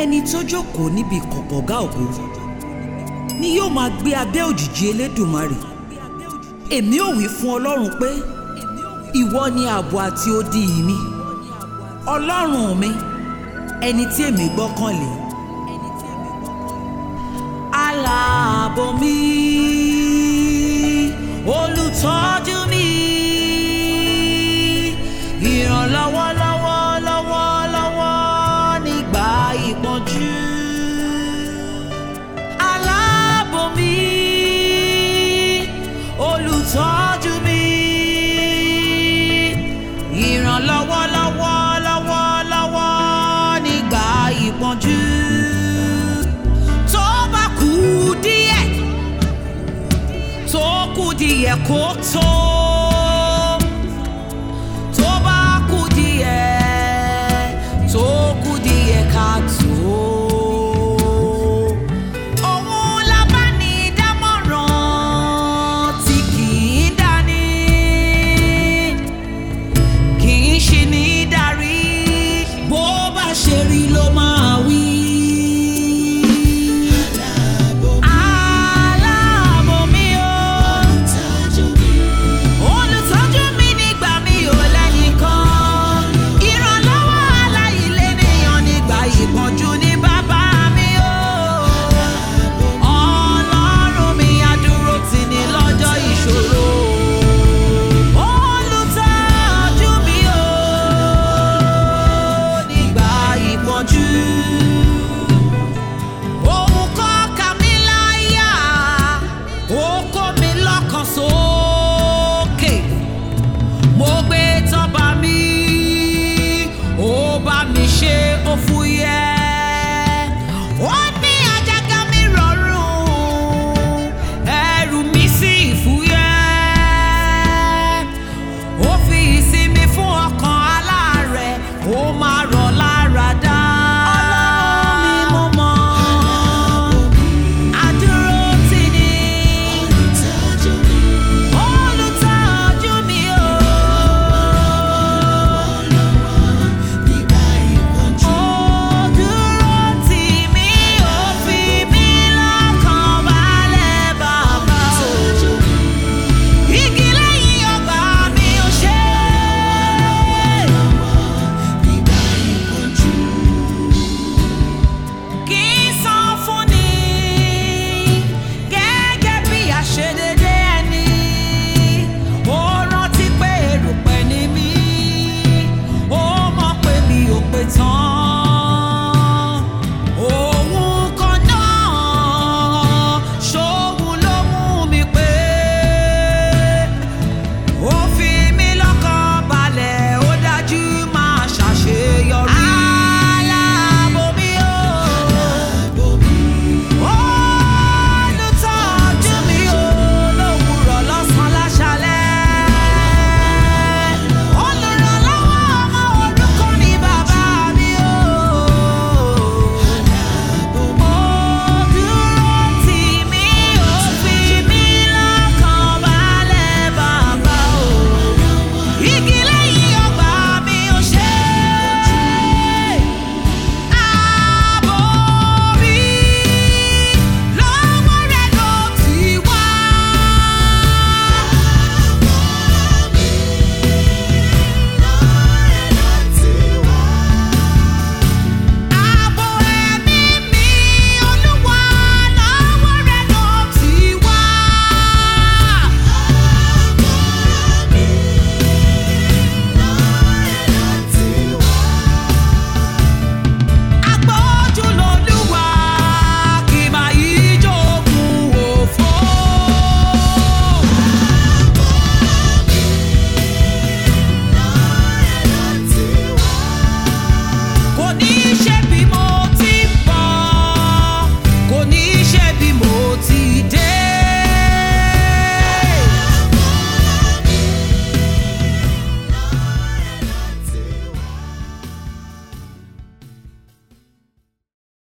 ẹni tó jókòó níbi kọ̀kọ̀gá ògo ni yóò máa gbé abẹ́ òjìji elédùmarè èmi ò wí fún ọlọ́run pé ìwọ ni ààbò àti odi mi ọlọ́run mi ẹni tí èmi gbọ́kànlé aláàbò mi olùtọ́jú mi ìrànlọ́wọ́ lọ́wọ́ lọ́wọ́ lọ́wọ́ nígbà ìpọ́njú aláàbò mi olùtọ́jú mi ìrànlọ́wọ́ lọ́wọ́ lọ́wọ́ lọ́wọ́ nígbà ìpọ́njú tó bá kú díẹ̀ tó kù díẹ̀ kó tó.